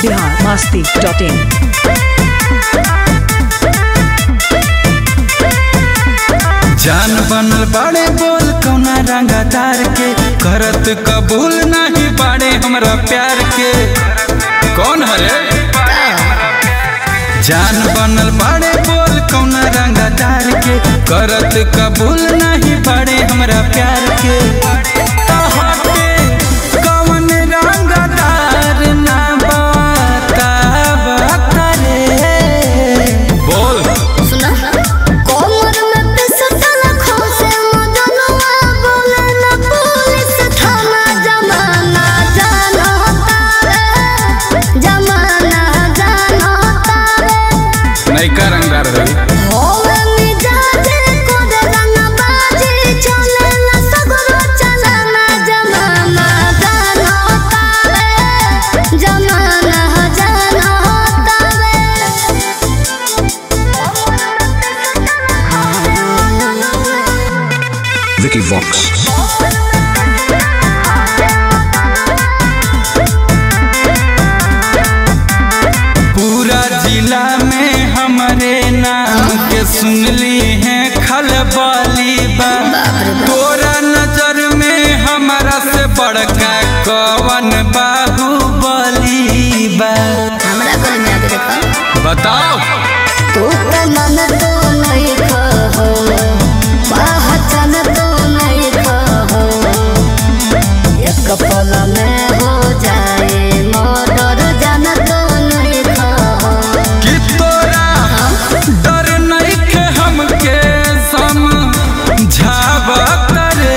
Bihar Masti dot in जान बनल बाड़े बोल कौना रंगदार के करत कबूल नहीं बाड़े हमरा प्यार के कौन हरे जान बनल बाड़े बोल कौना रंगदार के करत कबूल नहीं बाड़े हमरा प्यार के तोहके कौन रंगदार ना बता बता रे बोल सुना कोमर में पिसटल खोसे मदनवा बोले न पुलिस थाना जमाना जानो तारे जमाना जानो तारे नैका रंगदार रही होवे मिजाजे कोदे रंगबाजी चले न सगरो चलना जमाना जानो तारे जमाना जानो तारे Vicky Vox. पूरा जिला में हमारे नाम के सुनली है खलबली बा तोरा नजर में हमारा से बड़का कवन बाहुबली बा हमरा घर में आके देखो बताओ तू तो मन तो नहीं कहो पहचान तो नहीं कहो एक पल में हो जाए मर्डर जान तो नहीं कहो कि तोरा डर नहीं के हमके समझावत रे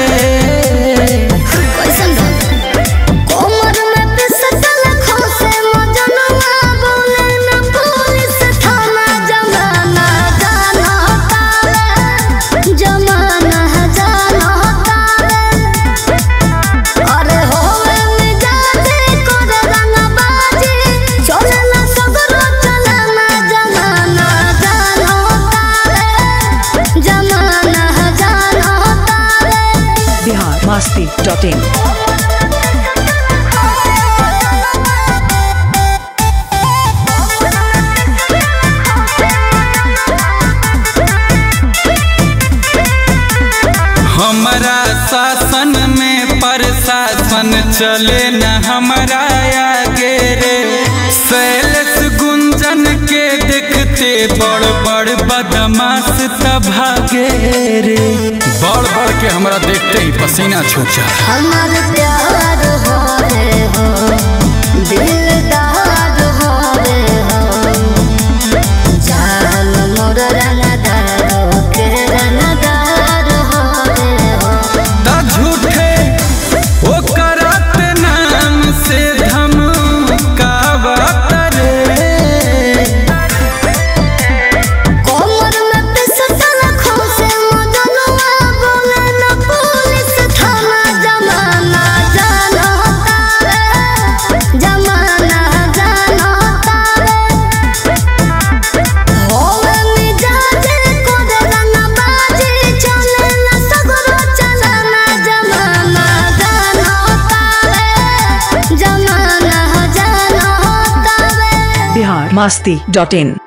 कैसन कोमर में पिसटल खोसे मजनवा बोले न पुलिस थाना जमाना जानो तारे जमाना जानो तारे अरे होवे मिजाजे कोरे रंगबाजी चलेला सगरो चलना जमाना जानो तारे जमाना जानो तारे बिहार मस्ती डॉट इन हमारा शासन में प्रशासन चले न हमारा आगे रे शैलेश गुंजन के देखते बड़ बड़ बदमाश तभागे रे बड़ बड़ के हमरा देखते ही पसीना छूट जा हमार प्यार हो रे हो दिलदार हो रे हो जान मोर रंगदार के रंगदार हो रे हो ता झूठे ओ करत नाम से धमकावत रे कोमर में पिसटल खोसे मजनवा बोले न पुलिस थाना जमाना जानो तारे जमाना जानो तारे होवे मिजाजे कोदे रंगबाजी चले न सगरो चलना जमाना जानो तारे जमाना जानो तारे बिहार मस्ती डॉट इन